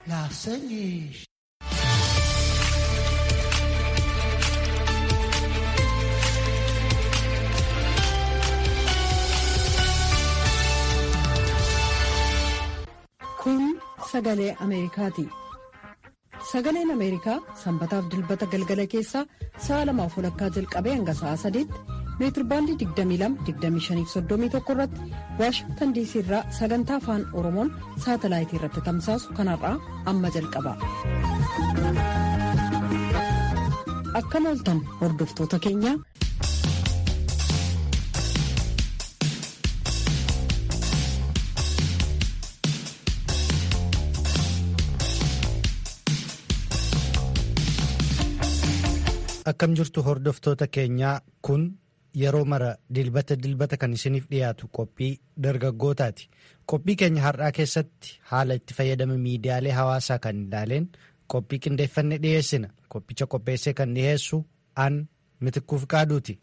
Kun sagalee Ameerikaati. Sagaleen Ameerikaa sanbataaf dilbata galgala keessaa sa'a lamaaf walakkaa jalqabee hanga sa'a sadiitti meetirbaandii 22-25-31 irratti waashingtan diisii irraa sagantaa afaan oromoon saatalaayitii irratti tamsaasu kanarraa amma jalqaba. Akkam ooltan hordoftoota keenya. Akkam jirtu hordoftoota keenyaa kun yeroo mara dilbata dilbata kan isiniif dhiyaatu qophii dargaggootaati. Qophii keenya har'aa keessatti haala itti fayyadama miidiyaalee hawaasaa kan ilaaleen qophii qindeeffanne dhiyeessina. Qophicha qopheessee kan dhiyeessu an mitikkuuf qaaduuti.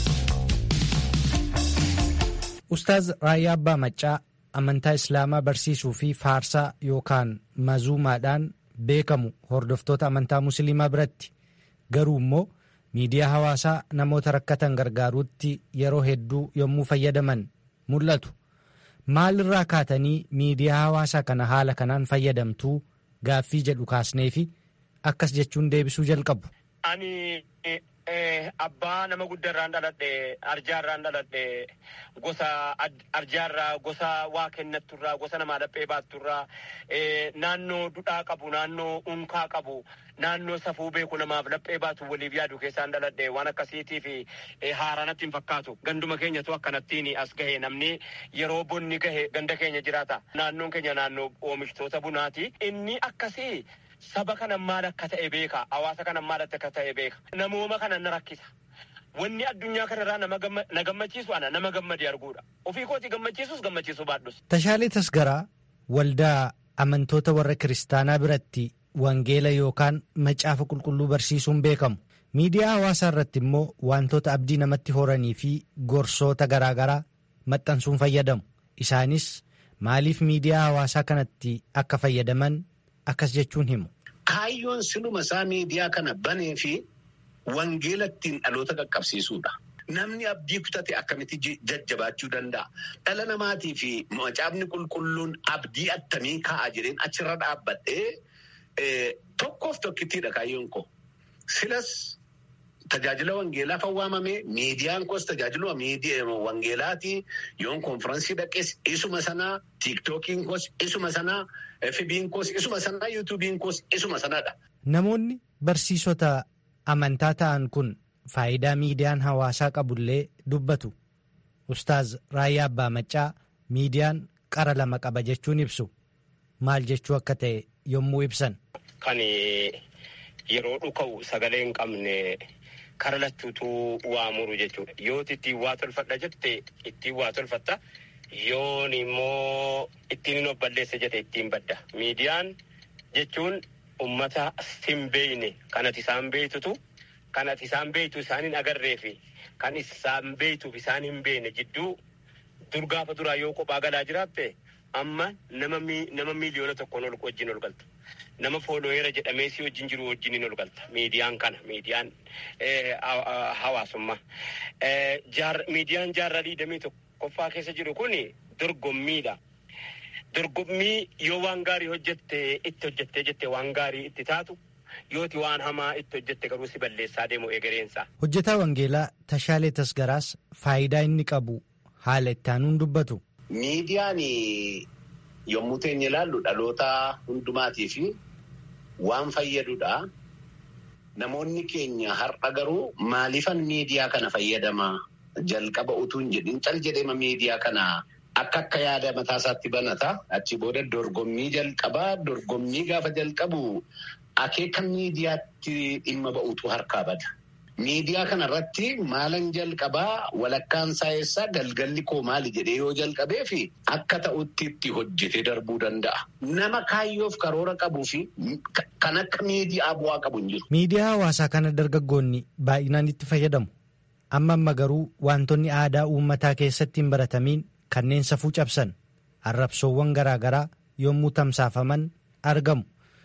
Ustaaz Raayyaa Abbaa Maccaa amantaa Islaamaa barsiisuu fi faarsaa yookaan mazuumaadhaan beekamu hordoftoota amantaa Musliimaa biratti. Garuu immoo miidiyaa hawaasaa namoota rakkatan gargaaruutti yeroo hedduu yommuu fayyadaman mul'atu. Maalirraa kaatanii miidiyaa hawaasaa kana haala kanaan fayyadamtuu gaaffii jedhu kaasnee fi akkas jechuun deebisuu jalqabu. Ani abbaa nama guddaarraan dhaladhe arjaarraan dhaladhe gosa arjaarraa gosa waa kennatturraa gosa namaa dhaphee baatturraa naannoo dudhaa qabu naannoo unkaa qabu naannoo safuu beeku namaaf dhaphee baatu waliif yaadu keessaan dhaladhe waan akkasiitii fi haaranatti hin fakkaatu ganduma keenyatu akkanattiin as gahe namni yeroo bonni gahe ganda keenya jiraata naannoon keenya naannoo oomishtoota bunaati inni akkasii. Saba kana maal akka ta'e beeka. Hawaasa kana maal akka ta'e beeka. Namooma kana na rakkisa. Wanni addunyaa kanarraa na gammachiisu ana nama gammade arguudha. Ofii kooti gammachiisus gammachiisu baadhus. Tashaalee Tasgaraa waldaa amantoota warra kiristaanaa biratti wangeela yookaan macaafa qulqulluu barsiisuun beekamu. Miidiyaa hawaasaa irratti immoo wantoota abdii namatti horanii fi gorsoota garaagaraa maxxansuun fayyadamu. Isaanis maaliif miidiyaa hawaasaa kanatti akka fayyadaman akkas jechuun himu. Kaayyoon siluma isaa miidiyaa kana banee fi wangeela ittiin dhaloota qaqqabsiisuudha. Namni abdii kutate akkamitti jajjabaachuu danda'a? Dhala namaatii fi macaafni qulqulluun abdii attamii kaa'a jedheen achirra dhaabbadhee tokkoof tokkittiidha kaayyoon koo. Silas tajaajila wangeelaaf waamame miidiyaan koos tajaajila wangeelaati yoon konfiraansii dhaqes isuma sanaa tiiktookiin koos isuma sanaa FB'n koos isuma sanaa yuutuubiin koos isuma sanaadha. Namoonni barsiisota amantaa ta'an kun faayidaa miidiyaan hawaasaa qabullee dubbatu. Ustaaz Raayyaa Abbaa Maccaa miidiyaan qara lama qaba jechuun ibsu. Maal jechuu akka ta'e yommuu ibsan. Kan yeroo dhuka'u sagalee hin qabne. Kara lachuutu waa muru jechuudha. Yoo ittiin waa tolfadha jette ittiin waa tolfatta. Yoon immoo ittiin hin balleessa jette ittiin badda. Miidiyaan jechuun uummata hin beekne kan ati isaan beektutu kan ati isaan beektu isaan hin agarree fi kan isaan beektuuf isaan hin beekne jidduu dur gaafa duraa yoo kophaa galaa jiraatte amma nama miiliyoona tokkoon ol wajjin ol galta. Nama foolooyeera jedhamee si wajjin jiru wajjin ol galta. Miidiyaan kana miidiyaan hawaasummaa. Miidiyaan jaarraa digdamii tokkoffaa keessa jiru kun dorgommiidha. Dorgommii yoo waan gaarii hojjette itti hojjettee jette waan gaarii itti taatu yooti waan hamaa itti hojjette garuu si balleessaa deemu egereensa. Hojjetaa Wangeelaa Tashaalee Tasgaraas faayidaa inni qabu haala itti aanuun dubbatu. Miidiyaan yommuu teenya ilaallu dhaloota hundumaatii fi waan fayyadudha. Namoonni keenya har'a garuu maaliifan miidiyaa kana fayyadama jalqaba utuu hin jedhin cal jedhema miidiyaa kana akka akka yaada mataa isaatti banata. Achi booda dorgommii jalqabaa dorgommii gaafa jalqabu akeeka miidiyaatti dhimma ba'utu harkaa bada. Miidiyaa kanarratti maalan jalqabaa walakkaan saayisaa galgalli koo maali jedhee yoo jalqabee fi akka ta'utti itti hojjetee darbuu danda'a. Nama kaayyoof karoora qabuu fi kan akka miidiyaa bu'aa qabu hin jiru. Miidiyaa hawaasaa kana dargaggoonni baay'inaan itti fayyadamu. Amma amma garuu wantoonni aadaa uummataa keessatti hin baratamiin kanneen safuu cabsan arrabsoowwan garaagaraa yommuu tamsaafaman argamu.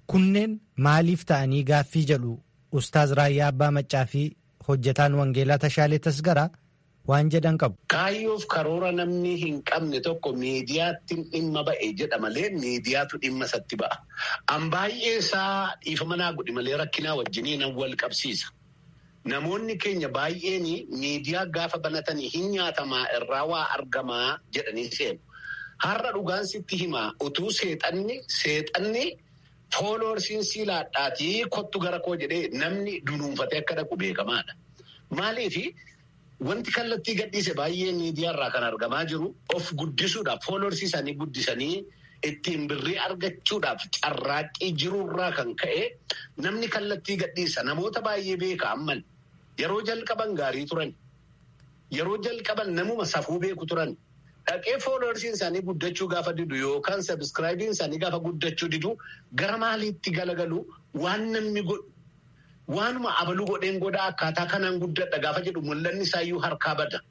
kunneen maaliif ta'anii gaaffii jedhu ustaaz Raayyaa Abbaa Maccaa fi hojjetaan Wangeelaa Tashaalee Tasgaraa waan jedhan qabu. Kaayyoof karoora namni hin qabne tokko miidiyaatti dhimma ba'e jedha malee miidiyaatu dhimma isatti ba'a. An baay'ee isaa dhiifama naa godhi malee rakkinaa wajjiniin wal qabsiisa. Namoonni keenya baay'een miidiyaa gaafa banatanii hin nyaatamaa irraa waa argamaa jedhanii seenu. Har'a dhugaan sitti himaa utuu seexanni seexanni fooloorsiin siilaadhaatii kottu gara koo jedhee namni dunuunfatee akka dhaqu beekamaadha. Maaliifi wanti kallattii gadhiise baay'ee miidiyaarraa kan argamaa jiru of guddisuudhaaf fooloorsii isaanii guddisanii ittiin birrii argachuudhaaf carraaqqii jirurraa kan ka'e namni kallattii gadhiisa namoota baay'ee beeka amman yeroo jalqaban gaarii turan yeroo jalqaban namuma safuu beeku turan. Dhaqee fooloorsiin isaanii guddachuu gaafa didu yookaan sabiskiraayibiin isaanii gaafa guddachuu didu gara maaliitti galagalu waan namni godhu waanuma abaluu godheen godhaa akkaataa kanaan guddadha gaafa jedhu mul'anni isaayyuu harkaa bada.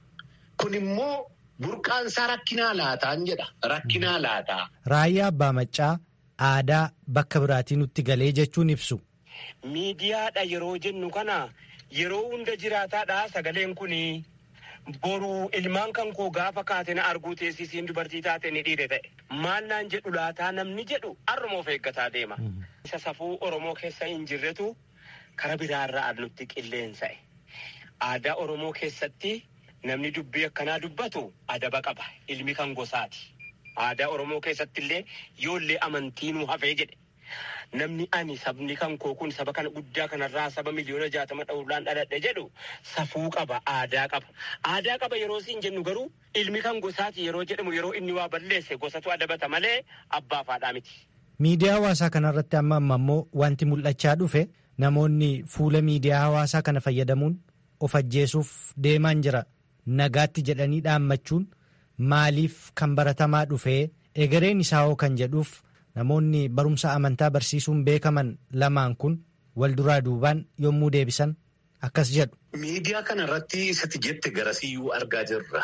Kun immoo burqaan isaa rakkinaa laataan jedha rakkinaa laataa. Raayyaa Abbaa Maccaa aadaa bakka biraatii nutti galee jechuun ibsu. Miidiyaadha yeroo jennu kana yeroo hunda jiraataadha sagaleen kunii. Boruu ilmaan kan koo gaafa kaate na arguu teessisiin dubartii taate ni dhiire ta'e. Maal naan jedhu laataa namni jedhu har'uma of eeggataa deema. Isa safuu Oromoo keessa hin jirretu kara biraarraa nutti qilleensa'e. Aadaa Oromoo keessatti namni dubbii akkanaa dubbatu adaba qaba. Ilmi kan gosaati. Aadaa Oromoo keessatti illee yoollee amantiinuu hafee jedhe. Namni ani sabni kan koo kun saba kana guddaa kanarraa saba miliyoona jaatama dhawulaan dhaladhe jedhu safuu qaba aadaa qaba. Aadaa qaba yeroo siin jennu garuu ilmi kan gosaati yeroo jedhamu yeroo inni waa balleesse gosatu adabata malee abbaa faadhaa miti. Miidiyaa hawaasaa kanarratti amma amma immoo wanti mul'achaa dhufe namoonni fuula miidiyaa hawaasaa kana fayyadamuun of ajjeesuuf deemaan jira. Nagaatti jedhanii dhaammachuun maaliif kan baratamaa dhufee egereen isaa hoo kan jedhuuf namoonni barumsa amantaa barsiisuun beekaman lamaan kun wal duraa duubaan yommuu deebisan akkas jedhu. Miidiyaa kana irratti isatti jette garasiyyuu argaa jirra.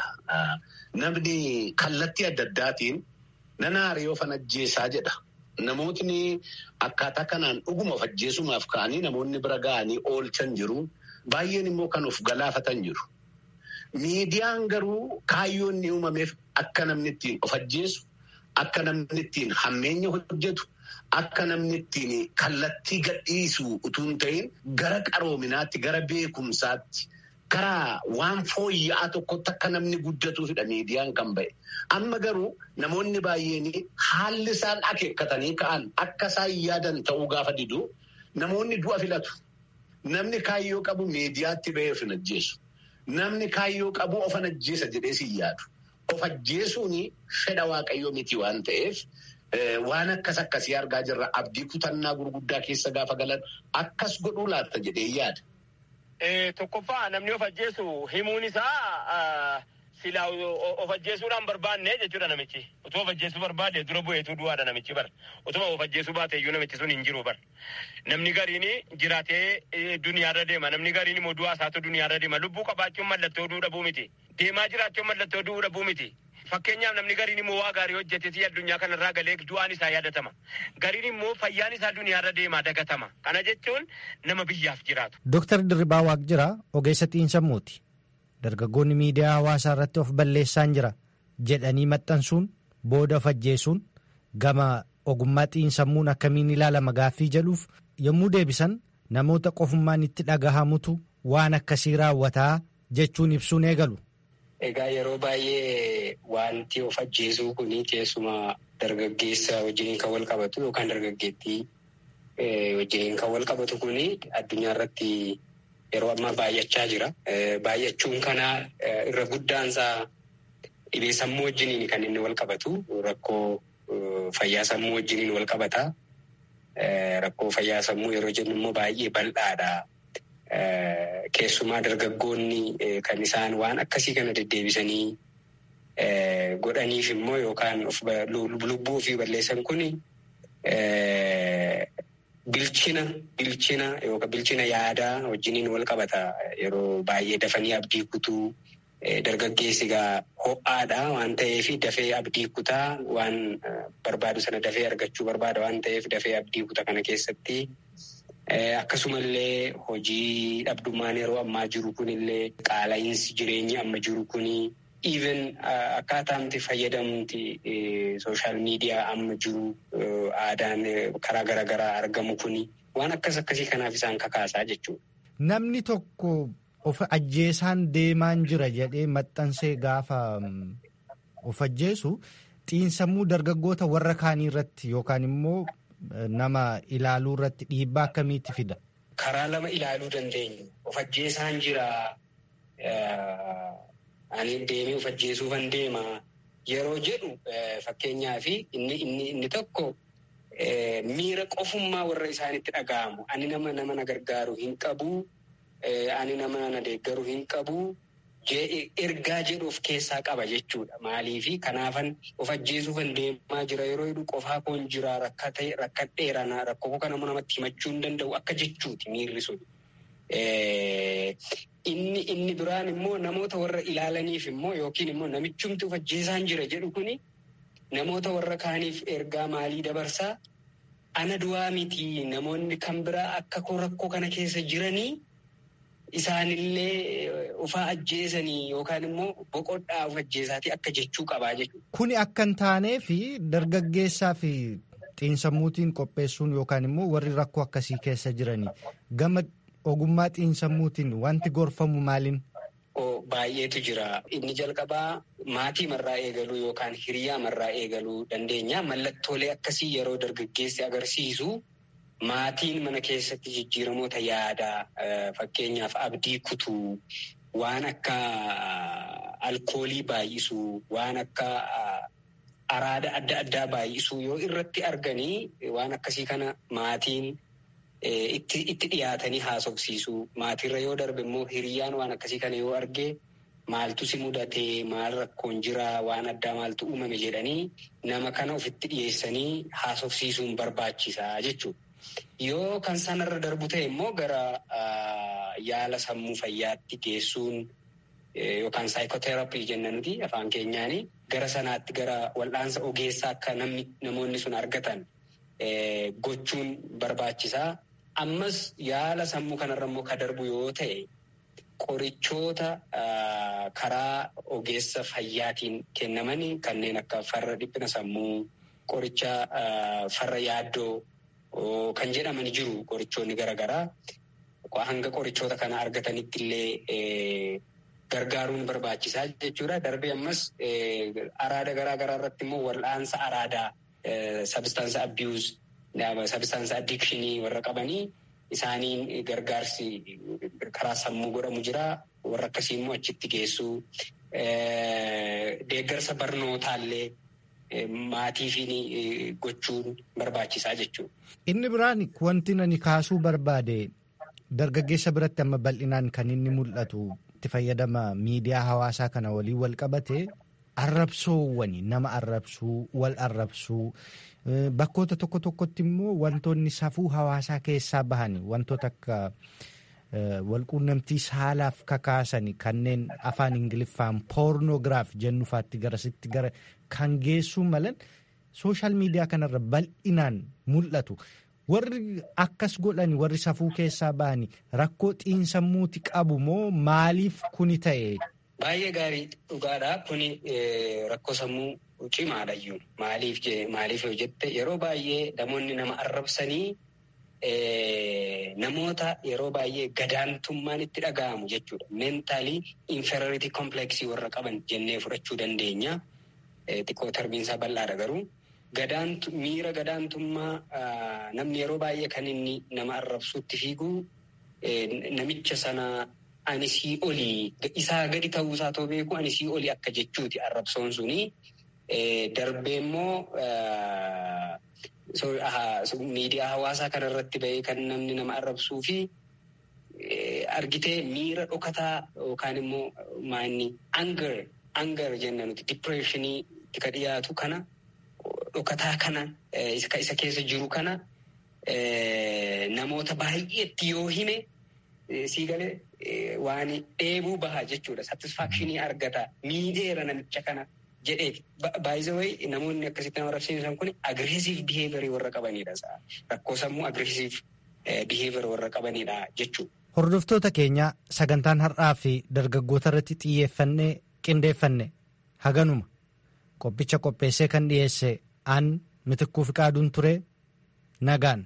Namni kallattii adda addaatiin nana hariyoo fan ajjeesaa jedha. Namootni akkaataa kanaan dhuguma of ajjeesumaaf ka'anii namoonni bira ga'anii oolchan jiru. Baay'een immoo kan of galaafatan jiru. Miidiyaan garuu kaayyoon inni uumameef akka namni ittiin of ajjeesu, akka namni ittiin hammeenya hojjetu, akka namni ittiin kallattii gadhiisu utuu hin ta'in gara qaroominaatti, gara beekumsaatti, karaa waan fooyya'aa tokkotti akka namni guddatuufidha miidiyaan kan ba'e. Amma garuu namoonni baay'een haalli isaan akeekkatanii ka'an akka isaan yaadan ta'uu gaafa didu namoonni du'a filatu. Namni kaayyoo qabu miidiyaatti ba'ee of hin ajjeesu. Namni kaayyoo qabu of hin ajjeesa jedhee si yaadu. Of ajjeesuun fedha waaqayyoo miti waan ta'eef waan akkas akkasii argaa jirra. Abdii kutannaa gurguddaa keessa gaafa galan akkas godhuu laata jedhee yaada. Tokkoffaa namni of ajjeesu himuun isaa silaa of ajjeesuudhaan barbaanne jechuudha namichi. Otoo of ajjeesuu barbaade dura bu'eetu du'aadha namichi bara. Otuma of ajjeesuu baate iyyuu namichi sun hin jiru bara. Namni gariin jiraatee duniyaarra deema. Namni gariin immoo du'aa isaatu duniyaarra deema. Lubbuu qabaachuun mallattoo du'uu dhabuu miti. Deemaa jiraachuun mallattoo du'uu dhabuu miti. Fakkeenyaaf namni gariin immoo waa gaarii hojjetetii addunyaa kanarraa galee du'aan isaa yaadatama. Gariin immoo fayyaan isaa duniyaarra deemaa dagatama. Kana jechuun nama biyyaaf jiraatu. Dooktar Dirribaa Waaqjiraa ogeessa xiinsammuuti. Dargaggoonni miidiyaa hawaasaa irratti of balleessaan jira jedhanii maxxansuun booda of ajjeesuun gama ogummaa xiinsammuun akkamiin ilaalama gaaffii jedhuuf yommuu deebisan namoota qofummaan itti dhagahamutu waan akkasii raawwataa jechuun ibsuun eegalu. Egaa yeroo baay'ee wanti of ajjeesuu kun keessumaa dargaggeessa wajjin kan wal qabatu yookaan dargaggeettii wajjin kan wal qabatu kun addunyaa irratti yeroo ammaa baay'achaa jira. Baay'achuun kana irra guddaansaa dhibee sammuu wajjiniin kan inni wal qabatu rakkoo fayyaa sammuu wajjiniin wal qabata. Rakkoo fayyaa sammuu yeroo jennu immoo baay'ee bal'aadha. Keessumaa dargaggoonni kan isaan waan akkasii kana deddeebisanii godhaniif immoo yookaan lubbuu ofii balleessan kun bilchina bilchina yookaan bilchina yaadaa wajjiniin wal qabata. Yeroo baay'ee dafanii abdii kutuu dargaggeessi egaa ho'aadha waan ta'eef dafee abdii kutaa waan barbaadu sana dafee argachuu barbaada waan ta'eef dafee abdii kutaa kana keessatti akkasumallee hojii dhabdummaan yeroo ammaa jiru kunillee qaala'iinsi jireenyi amma jiru kuni even akkaataamti fayyadamti sooshaal miidiyaa amma jiru aadaan karaa garaagaraa argamu kuni waan akkas akkasii kanaaf isaan kakaasaa jechuudha. Namni tokko of ajjeesaan deemaan jira jedhee maxxansee gaafa of ajjeesu xiinsammuu dargaggoota warra kaanii irratti yookaan immoo nama ilaaluu irratti dhiibbaa akkamiitti fida? Karaa lama ilaaluu dandeenya. Of ajjeesaan jira. Ani deemee of ajjeesuufan deema. Yeroo jedhu fakkeenyaaf inni inni tokko miira qofummaa warra isaanitti dhaga'amu. Ani nama nama na gargaaru hin qabu. Ani nama na deeggaru hin qabu. Ergaa jedhu of keessaa qaba jechuudha. Maaliifi kanaafan of ajjeesuufan deemaa jira yeroo jedhu qofaa koon jira rakkadheera rakkoo kana namatti himachuu hin danda'u akka jechuuti miirri sun. Inni inni biraan immoo namoota warra ilaalaniif immoo yookiin immoo namichumti of ajjeesaan jira jedhu kuni namoota warra kaaniif ergaa maalii dabarsaa ana du'aa miti namoonni kan biraa akka koo rakkoo kana keessa jiranii isaanillee ufaa ajjeesanii yookaan immoo boqodhaa of ajjeesaatii akka jechuu qabaa jechuudha. Kuni akka hin taanee fi dargaggeessaa fi xiinsammuutiin qopheessuun yookaan immoo warri rakkoo akkasii keessa jiranii gama ogummaa xiinsammuutiin wanti gorfamu maaliin? Baay'eetu jira. Inni jalqabaa maatii marraa eegaluu yookaan hiriyaa marraa eegaluu dandeenya. Mallattoolee akkasii yeroo dargaggeessi agarsiisu maatiin mana keessatti jijjiiramoota yaadaa fakkeenyaaf abdii kutuu waan akka alkoolii baay'isuu waan akka araada adda addaa baay'isuu yoo irratti arganii waan akkasii kana maatiin. Itti dhiyaatanii haasofsiisuu maatirra yoo darbe immoo hiriyyaan waan akkasii kana yoo arge maaltu si mudatee maal rakkoon jiraa waan addaa maaltu uumame jedhanii nama kana ofitti dhiyeessanii haasofsiisuun barbaachisaa jechuudha. Yoo kan sanarra darbu ta'e immoo gara yaala sammuu fayyaatti geessuun yookaan saayikooteraappii jenna nuti afaan keenyaanii gara sanaatti gara wal'aansa ogeessaa akka namoonni sun argatan gochuun barbaachisaa. Ammas yaala sammuu kanarra immoo ka darbu yoo ta'e qorichoota karaa ogeessa fayyaatiin kennaman kanneen akka farra dhiphina sammuu qoricha farra yaaddoo kan jedhaman jiru qorichoonni garaagaraa hanga qorichoota kana argatanitti illee gargaaruun barbaachisaa jechuudha. Darbee ammas araada garaagaraa irratti immoo wal'aansa araadaa sabstaansa abiyuuz. Sabstaansa addikshinii warra qabanii isaaniin gargaarsi karaa sammuu godhamu jira. Warra akkasii immoo achitti geessuu. Deeggarsa barnootaallee maatiifiin gochuun barbaachisaa jechuudha. Inni biraan wanti ani kaasuu barbaade dargaggeessa biratti amma bal'inaan kan inni mul'atu itti fayyadama miidiyaa hawaasaa kana waliin wal qabate arrabsoowwani nama arrabsuu wal arrabsuu. Bakkoota tokko tokkotti immoo wantoonni safuu hawaasaa keessaa bahan wantoota akka walquunnamtii saalaaf kakaasan kanneen afaan ingiliffaan poornoogiraaf jennufaatti garasitti gara kan geessuu malan sooshaal miidiyaa kanarra bal'inaan mul'atu. Warri akkas godhan warri safuu keessaa bahani rakkoo xiinsammuuti qabu moo maaliif kuni ta'e? Baay'ee gaarii dhugaadha. Kuni rakkoo sammuu cimaadhayyuu maaliif maaliif yoo jette yeroo baay'ee namoonni nama arrabsanii namoota yeroo baay'ee gadaantummaan itti dhaga'amu jechuudha. Meentaalii inferiority kompleksii warra qaban jennee fudhachuu dandeenya. Xiqqoo tarbiinsaa bal'aadha garuu. Miira gadaantummaa namni yeroo baay'ee kan inni nama arrabsuutti fiigu namicha sana ani sii olii isaa gadi ta'uu isaa too beeku ani sii olii akka jechuuti arrabsoon suni. Darbee immoo miidiyaa hawaasaa kana irratti bahee kan namni nama arrabsuu fi argitee miira dhokataa yookaan immoo maanni anger anger jenna nuti dipireeshinii ka dhiyaatu kana dhokataa kana isa keessa jiru kana namoota baay'eetti yoo hime sii galee waan dheebuu baha jechuudha. Satisfaakshinii argata. Miidheera namicha kana jedheeti. Baay'ee namoonni akkasitti nama rabsiisan kun agreesiv biheevirii warra qabanidha. Rakkoo sammuu agreesiv biheevirii warra qabanidha jechuudha. Hordoftoota keenya sagantaan har'aa fi dargaggoota irratti xiyyeeffannee qindeeffanne haganuma qophicha qopheessee kan dhiyeesse aan mitikkuu fi qaaduun ture nagaan.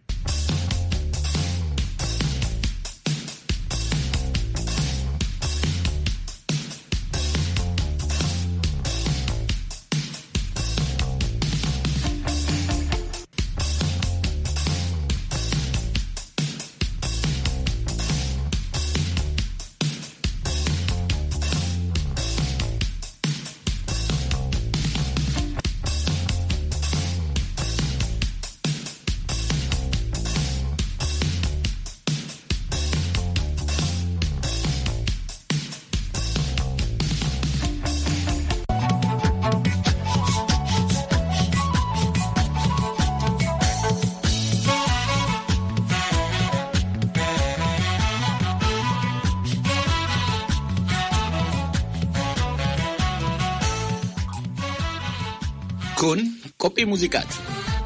Kun qophii muuziqaati.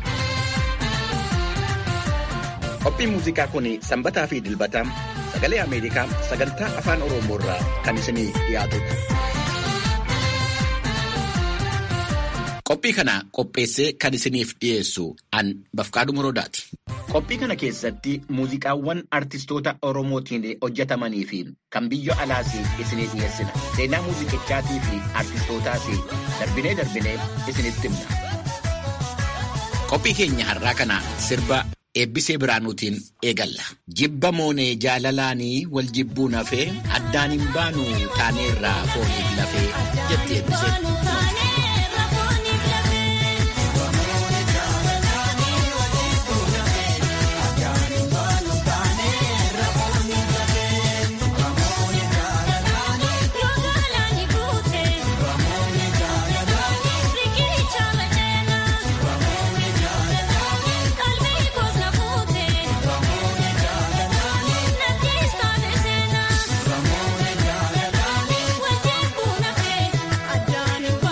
Qophiin muuziqaa kun sanbataa fi dilbata sagalee Ameerikaa sagantaa afaan Oromoo irraa kan isinii dhiyaatudha. Qophii kana qopheessee kan isiniif dhiyeessu an Bafqaaduu Muroodaati. Qophii kana keessatti muuziqaawwan artistoota Oromootiin hojjetamanii fi kan biyya alaas isinii dhiyeessina. Seenaa muuziqichaatii fi artistootaas darbinee darbinee isinitti himna. Qophii keenya har'aa kana sirba eebbisee biraanuutiin eegalla. Jibba moonee jaalalaanii wal jibbuun hafee addaan hin baanu taaneerraa fooniif lafee jetti eebbisee. Adaan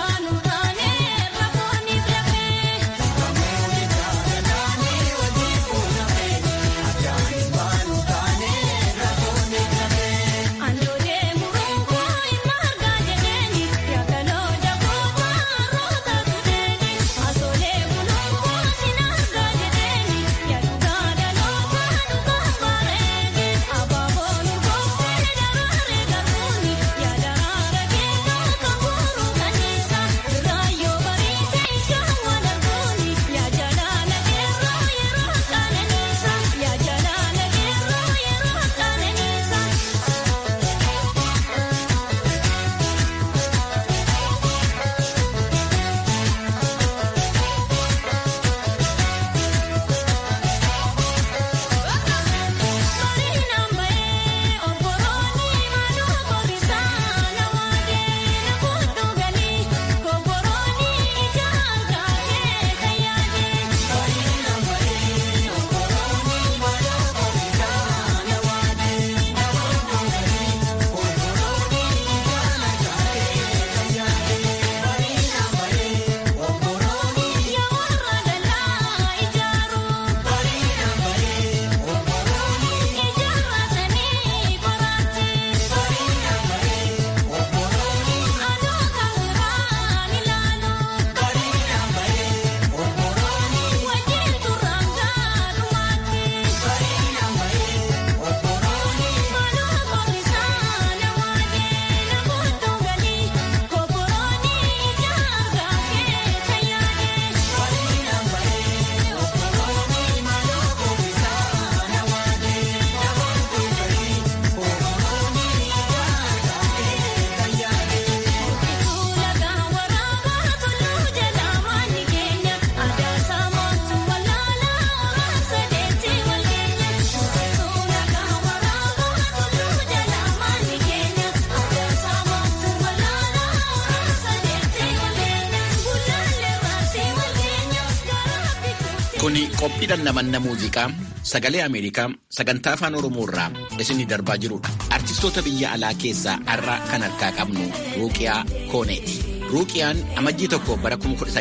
qophiidhaan namanna muuziqaa sagalee Ameerikaa sagantaa afaan Oromoo irraa isinii darbaa jirudha. Artistoota biyya alaa keessaa har'a kan harkaa qabnu Ruuqiyaa Kooneeti. Ruuqiyaan amajjii tokko bara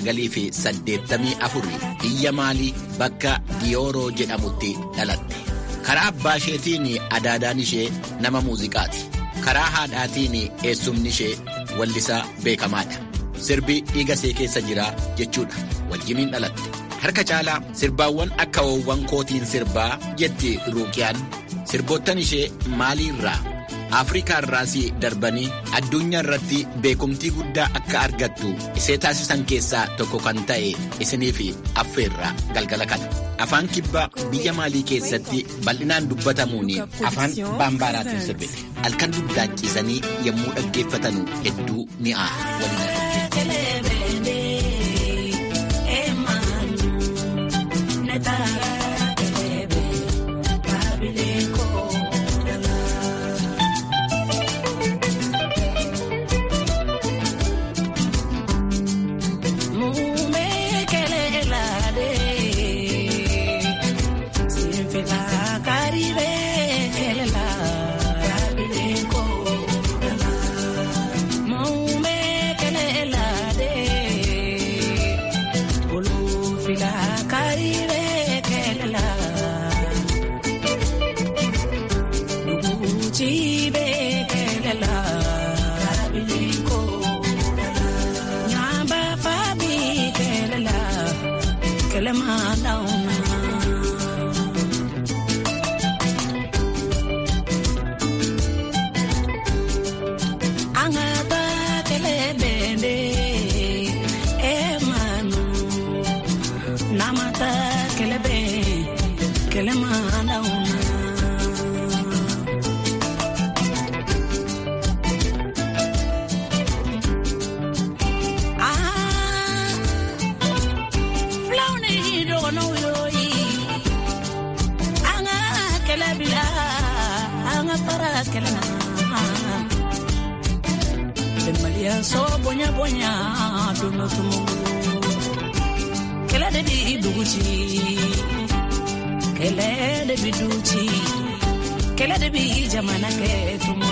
1984 biyya Maalii bakka Diyooroo jedhamutti dhalatte. Karaa abbaa isheetiin adaadaan ishee nama muuziqaati. Karaa haadhaatiin eessumni ishee wallisaa beekamaadha. Sirbi dhiiga ishee keessa jira jechuudha. Wajjiniin dhalatte. Harka caalaa sirbaawwan akka woowwan kootiin sirbaa jetti Ruuqiyaan. Sirboottan ishee maaliirraa Afrikaa irraas darbanii addunyaa irratti beekumtii guddaa akka argattu isee taasisan keessaa tokko kan ta'e isiniif affeerraa galgala kana. Afaan kibbaa biyya maalii keessatti bal'inaan dubbatamuun afaan baambaaraatiin sirbite. Halkan duddaachisanii yommuu dhaggeeffatanu hedduu mi'aa waliin so bonya bonya duno tumu kela de bi duguci kele de bi duci kele de bi jamana ke tumu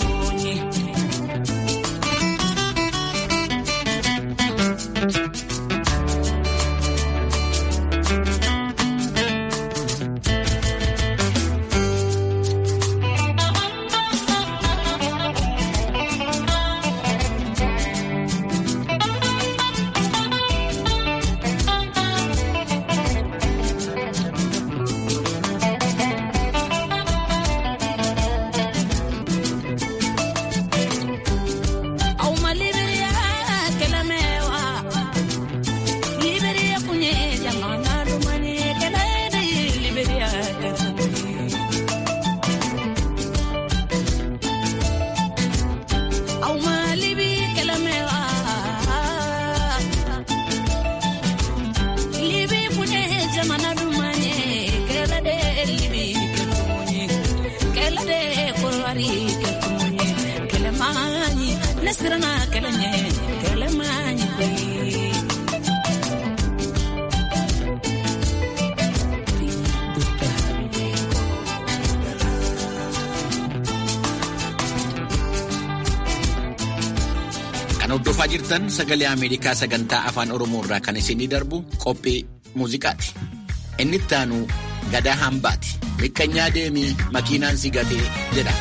hordofaa jirtan sagalee Ameerikaa sagantaa afaan Oromoo irraa kan isinii darbu qophii muuziqaati. Inni itti aanu gadaa hambaati. Miqqanyaa deemii makiinaan si gatee jedha.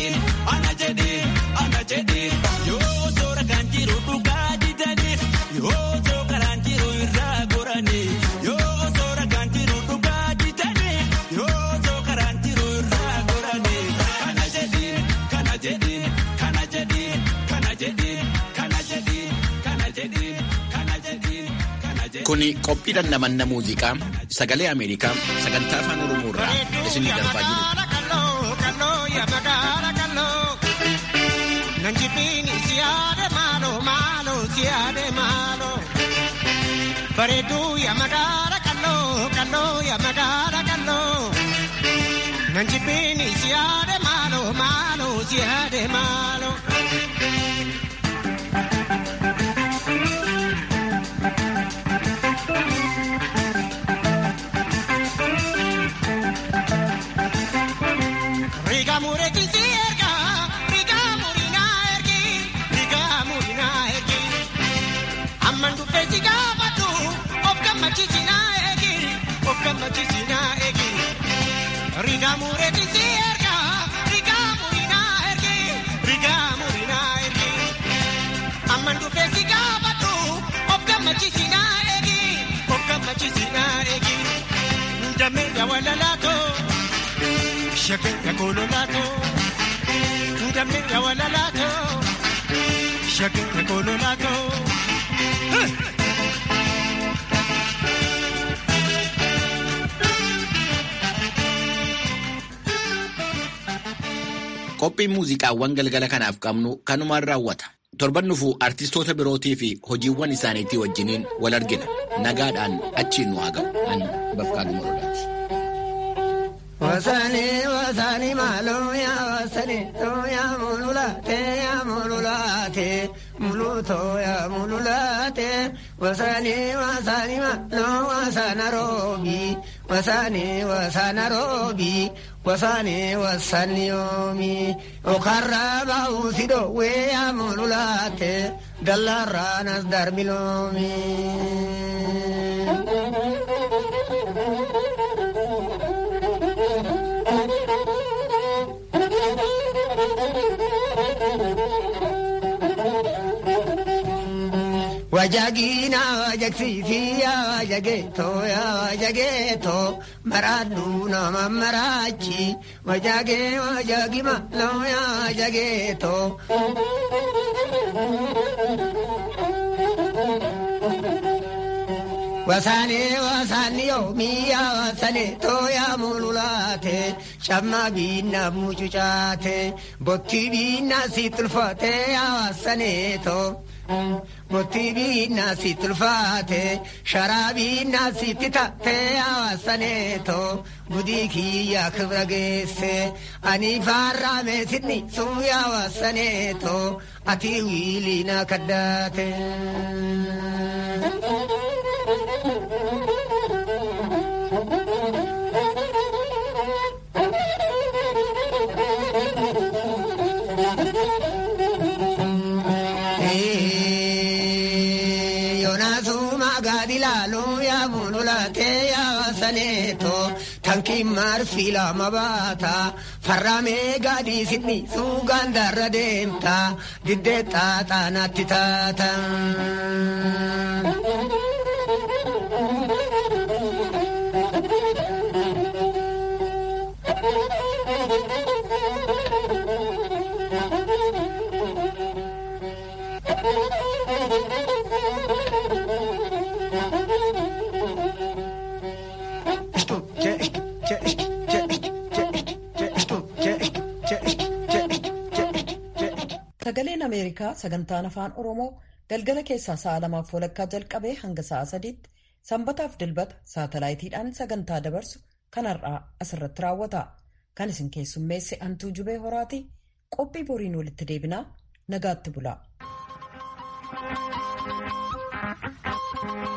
jedhin ana jedhin ana jedhin yoo soora kan jiru dhugaa didanii yoo soo karaan jiru irraa goranii yoo soora kan jiru dhugaa didanii yoo soo karaan jiru irraa goranii kana jedhin kana jedhin kana jedhin kana jedhin kana jedhin kana jedhin kana jedhin kana jedhin. Kuni qophii dhandhamanna muuziqaa sagalee Ameerikaa sagantaa afaan Oromoo irraa isinii darbaa jiru. Bareedduu yaa magaala kalloo kalloo yaa magaala kalloo nan jibbiini siyaade maaloo maaloo siyaade maaloo. Riga mureetti si erga riga murinaa ergi riga murinaa ergi amman dhufe si gaafadhu of gammachiisinaa eegi of gammachiisinaa eegi riga mureetti si erga riga murinaa ergi riga murinaa ergi amman dhufe si gaafadhu of gammachiisinaa eegi of gammachiisinaa eegi ndamee yaa walalaatoo. Shake ya kololato, ndame ya walalato. Shake ya kololato. Qophiin muuziqaawwan galgala kanaaf qabnu kanumaan raawwata. Torban dhufu artistoota birootii fi hojiiwwan isaaniitii wajjiniin wal argina. Nagaadhaan achiin nu haa ga'u. Ani Bafqaaduu Morodaati. Wasani wasani malo ya wasani to ya mululate ya mululate muluto ya mululate wasani wasani malo wasana robi wasani wasana robi wasani wasani yomi okarra usido we ya mululate dalaranas darbilomi. Wajagina wajagsisi ya wajageto ya wajageto maradu nama marachi wajage wajagima lo ya wajageto Wasane wasani yo miya wasane to ya mululate shamma binna mucucate botti binna situlfate ya wasane to botti binna situlfate sharabinna sittate ya wasane to gudi kiyya kibra geesse ani farra me sidni su ya wasane to ati wilina kaddate Tankiin marfila mabaata farramee gaadii sidni suugaan darra deemta diddee xaaxaanaatti taata. Sagaleen Ameerikaa sagantaan afaan Oromoo galgala keessaa sa'a lamaaf walakkaa jalqabee hanga sa'a sadiitti sanbataaf dilbata saatalaayitiidhaan sagantaa dabarsu kan har'aa asirratti raawwata. Kan isin keessummeesse Antuu Jubee Horaati. Qophii boriin walitti deebinaa nagaatti bulaa.